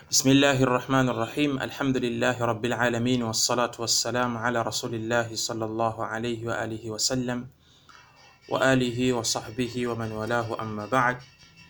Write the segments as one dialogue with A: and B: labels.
A: بسم الله الرحمن الرحيم الحمد لله رب العالمين والصلاة والسلام على رسول الله صلى الله عليه وآله وسلم وآله وصحبه ومن والاه أما بعد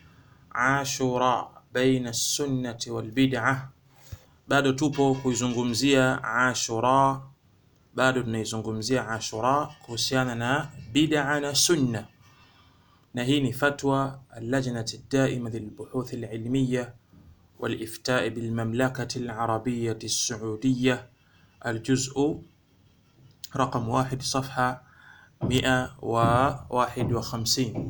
A: عاشوراء بين السنة والبدعة bado tupo kuizungumzia Ashura, bado tunaizungumzia Ashura kuhusiana na bid'a na sunna, na hii ni fatwa allajnati daima lilbuhuth alilmiya والإفتاء بالمملكة العربية السعودية الجزء رقم واحد صفحة مئة وواحد وخمسين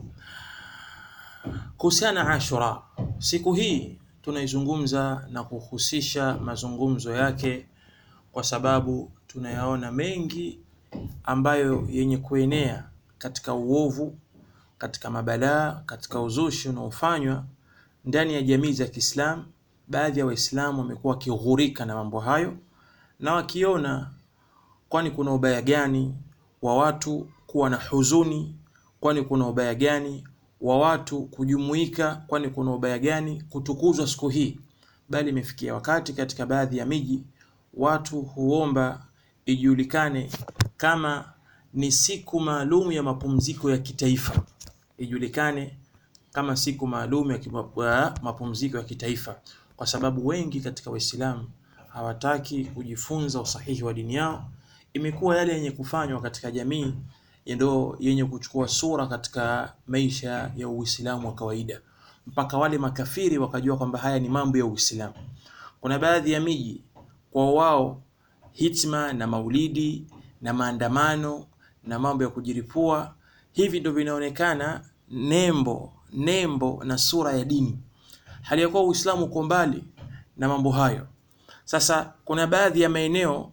A: kuhusiana Ashura, siku hii tunaizungumza na kuhusisha mazungumzo yake kwa sababu tunayaona mengi ambayo yenye kuenea katika uovu, katika mabalaa, katika uzushi unaofanywa ndani ya jamii za Kiislamu. Baadhi ya Waislamu wamekuwa wakighurika na mambo hayo na wakiona, kwani kuna ubaya gani wa watu kuwa na huzuni? Kwani kuna ubaya gani wa watu kujumuika? Kwani kuna ubaya gani kutukuzwa siku hii? Bali imefikia wakati katika baadhi ya miji watu huomba ijulikane kama ni siku maalum ya mapumziko ya kitaifa, ijulikane kama siku maalum ya mapumziko ya kitaifa, kwa sababu wengi katika Waislamu hawataki kujifunza usahihi wa dini yao. Imekuwa yale yenye kufanywa katika jamii ndio yenye kuchukua sura katika maisha ya Uislamu wa kawaida, mpaka wale makafiri wakajua kwamba haya ni mambo ya Uislamu. Kuna baadhi ya miji kwa wao hitma na maulidi na maandamano na mambo ya kujiripua, hivi ndio vinaonekana nembo nembo na sura ya dini, hali ya kuwa Uislamu uko mbali na mambo hayo. Sasa kuna baadhi ya maeneo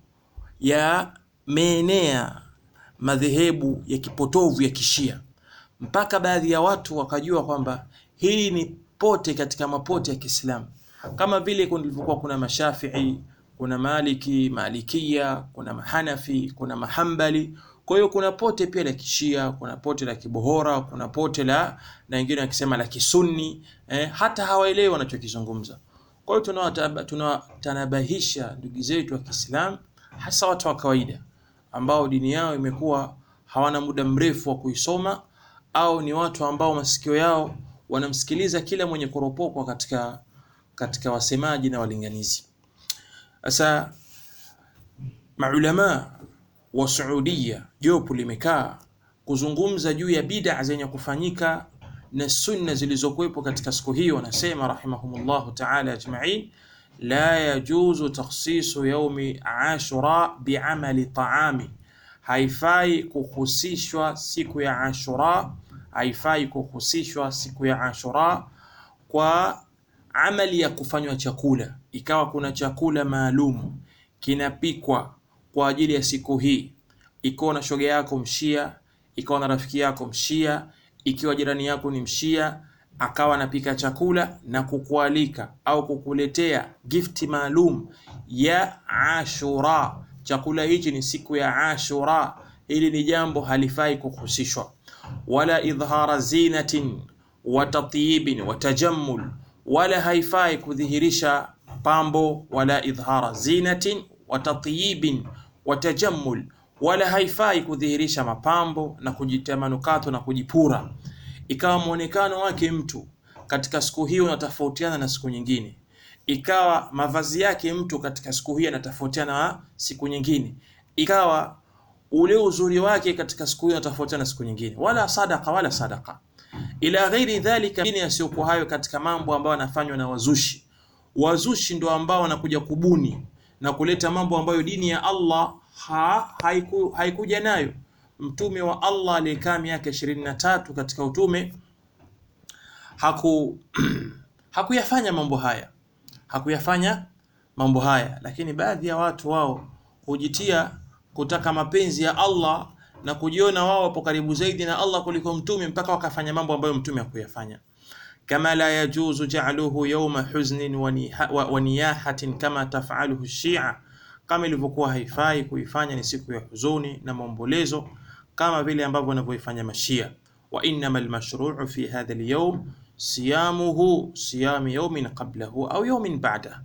A: yameenea madhehebu ya kipotovu ya Kishia, mpaka baadhi ya watu wakajua kwamba hili ni pote katika mapote ya Kiislamu, kama vile kulivyokuwa kuna Mashafii, kuna Maliki, Malikia, kuna Mahanafi, kuna Mahambali kwa hiyo kuna pote pia la kishia, kuna pote la kibohora, kuna pote la na wengine wakisema la kisunni eh, hata hawaelewi wanachokizungumza. Kwa hiyo tunawatanabahisha ndugu zetu wa Kiislamu, hasa watu wa kawaida ambao dini yao imekuwa hawana muda mrefu wa kuisoma, au ni watu ambao masikio yao wanamsikiliza kila mwenye kuropokwa katika katika wasemaji na walinganizi. Sasa maulama wa Saudia jopo limekaa kuzungumza juu ya bid'a zenye kufanyika na sunna zilizokuwepo katika siku hiyo. Wanasema rahimahumullahu ta'ala ajma'in, la yajuzu takhsisu yaumi ashura bi'amali ta'ami, haifai kuhusishwa siku ya Ashura, haifai kuhusishwa siku ya Ashura kwa amali ya kufanywa chakula, ikawa kuna chakula maalum kinapikwa kwa ajili ya siku hii, ikiwa na shoga yako mshia, ikiwa na rafiki yako mshia, ikiwa jirani yako ni mshia, akawa anapika chakula na kukualika au kukuletea gifti maalum ya Ashura. Chakula hichi ni siku ya Ashura. Hili ni jambo halifai kuhusishwa, wala idhara zinatin wa tatyibin wa tajammul, wala haifai kudhihirisha pambo, wala idhara zinatin wa tatyibin watajammul wala haifai kudhihirisha mapambo na kujitia manukato na kujipura, ikawa mwonekano wake mtu katika siku hiyo unatofautiana na siku nyingine, ikawa mavazi yake mtu katika siku hiyo yanatofautiana na siku nyingine, ikawa ule uzuri wake katika siku hiyo unatofautiana na siku nyingine, wala sadaka wala sadaka ila ghairi dhalika, yasiyokuwa hayo katika mambo ambayo yanafanywa na wazushi. Wazushi ndio ambao wanakuja kubuni na kuleta mambo ambayo dini ya Allah ha, haiku, haikuja nayo. Mtume wa Allah aliyekaa miaka ishirini na tatu katika utume haku hakuyafanya mambo haya, hakuyafanya mambo haya, lakini baadhi ya watu wao hujitia kutaka mapenzi ya Allah na kujiona wao wapo karibu zaidi na Allah kuliko mtume, mpaka wakafanya mambo ambayo mtume hakuyafanya kama la yajuzu ja'luhu yawma huznin wa niyahatin kama taf'aluhu Shia, kama ilivyokuwa haifai kuifanya ni siku ya huzuni na maombolezo kama vile ambavyo wanavyoifanya Mashia. Wa innama almashru'u fi hadha alyawm siyamuhu siyami yawmin qablahu au yawmin ba'dahu,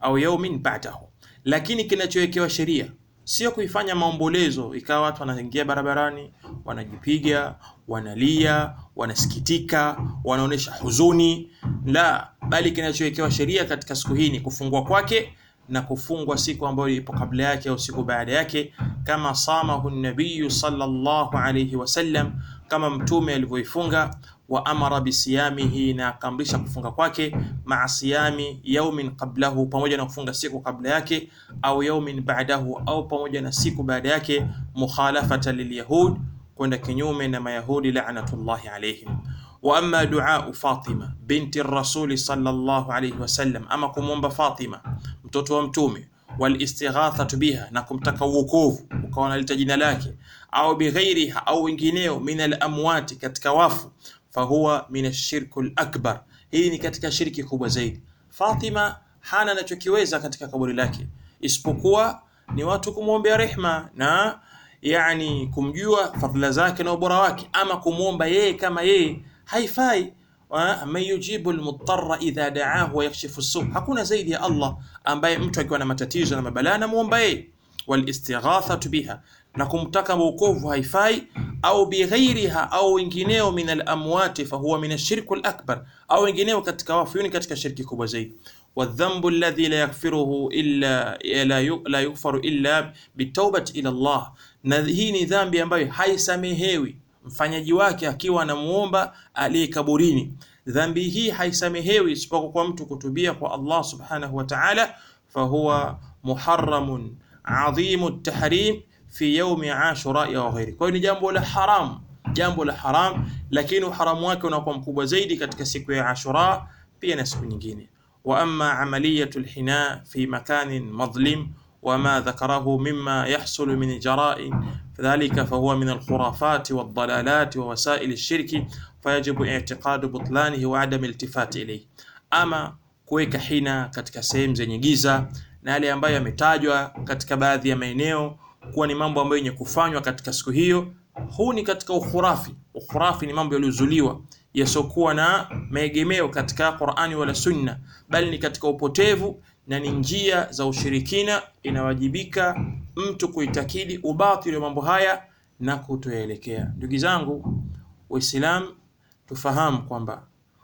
A: au yaumin ba'dahu. Lakini kinachowekewa sheria sio kuifanya maombolezo, ikawa watu wanaingia barabarani, wanajipiga, wanalia, wanasikitika, wanaonesha huzuni. La, bali kinachowekewa sheria katika siku hii ni kufungwa kwake na kufungwa siku ambayo ipo kabla yake au siku baada yake, kama samahu nabiyu sallallahu alayhi wasallam, kama mtume alivyoifunga wa amara bisiyamihi, na akaamrisha kufunga kwake, maa siyami yaumin qablahu, pamoja na kufunga siku kabla yake, au yaumin ba'dahu, au pamoja na siku baada yake, mukhalafata lilyahud, kwenda kinyume na Mayahudi la'natullahi alayhim. Wa amma duau Fatima binti rasuli sallallahu alayhi wasallam, ama kumwomba Fatima mtoto wa mtume walistighathatu biha, na kumtaka uokovu, ukawa unalita jina lake, au bighairiha, au wengineo, min alamwati, katika wafu, fahuwa min ashirku lakbar, hii ni katika shirki kubwa zaidi. Fatima hana anachokiweza katika kaburi lake isipokuwa ni watu kumwombea rehma na yani kumjua fadhila zake na ubora wake, ama kumwomba yeye kama yeye haifai. Man yujibu almuttara idha daahu wa yakshifu su, hakuna zaidi ya Allah ambaye mtu akiwa na matatizo na mabalaa anamuomba yeye. Walistighathatu biha, na kumtaka wokovu haifai. Au bighairiha, au wengineo, min alamwati fahuwa min ashirku alakbar, au wengineo katika wafu, ni katika shirki kubwa zaidi. Wadhambu alladhi la yaghfiruhu illa la yughfaru illa bitawbati ila Allah, na hii ni dhambi ambayo haisamehewi mfanyaji wake akiwa anamuomba aliye kaburini. Dhambi hii haisamehewi isipokuwa kwa mtu kutubia kwa Allah subhanahu wa ta'ala, fahuwa muharramun adhimu tahrim fi yaumi ashura wa ghairi. Kwa hiyo ni jambo la haram, jambo la haram, lakini uharamu wake unakuwa mkubwa zaidi katika siku ya Ashura pia na siku nyingine. Wa amma amaliyatu alhina fi makanin madlim wama dhakarahu mima yahsulu min jarain dhalika fahuwa min alkhurafati waldalalat wa wasail alshirki fayajibu i'tiqadu butlanihi wa adam iltifati ilayhi. Ama kuweka hina katika sehemu zenye giza na yale ambayo yametajwa katika baadhi ya maeneo kuwa ni mambo ambayo yenye kufanywa katika siku hiyo, huu ni katika ukhurafi. Ukhurafi ni mambo yaliyozuliwa yasiokuwa na maegemeo katika Qur'ani wala Sunna, bali ni katika upotevu na ni njia za ushirikina. Inawajibika mtu kuitakidi ubatili wa mambo haya na kutoyaelekea. Ndugu zangu Waislamu, tufahamu kwamba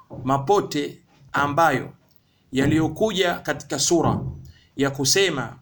A: mapote ambayo yaliyokuja katika sura ya kusema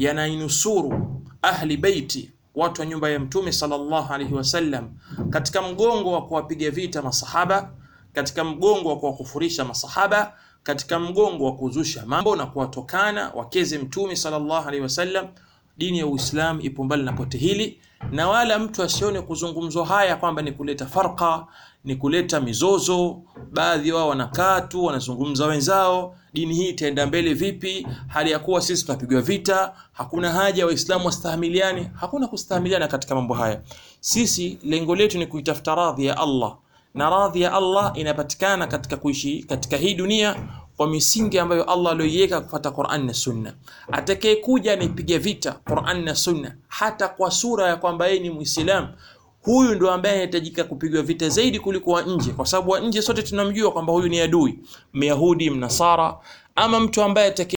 A: yanainusuru ahli beiti, watu wa nyumba ya Mtume sallallahu alaihi wasallam, katika mgongo wa kuwapiga vita masahaba, katika mgongo wa kuwakufurisha masahaba katika mgongo wa kuzusha mambo na kuwatokana wakeze Mtume sallallahu alaihi wasallam. Dini ya Uislamu ipo mbali na pote hili, na wala mtu asione kuzungumzwa haya kwamba ni kuleta farqa, ni kuleta mizozo. Baadhi wao wanakaa tu wanazungumza wenzao, dini hii itaenda mbele vipi hali ya kuwa sisi tunapigwa vita? Hakuna haja Waislamu wastahamiliane. Hakuna kustahamiliana katika mambo haya. Sisi lengo letu ni kuitafuta radhi ya Allah na radhi ya Allah inapatikana katika kuishi katika hii dunia kwa misingi ambayo Allah aliyoiweka kufuata Qur'an na Sunna. Atakayekuja anipige vita Qur'an na Sunna, hata kwa sura ya kwamba yeye ni Muislamu, huyu ndo ambaye anahitajika kupigwa vita zaidi kuliko wa nje, kwa sababu wa nje sote tunamjua kwamba huyu ni adui, Myahudi, Mnasara, ama mtu ambaye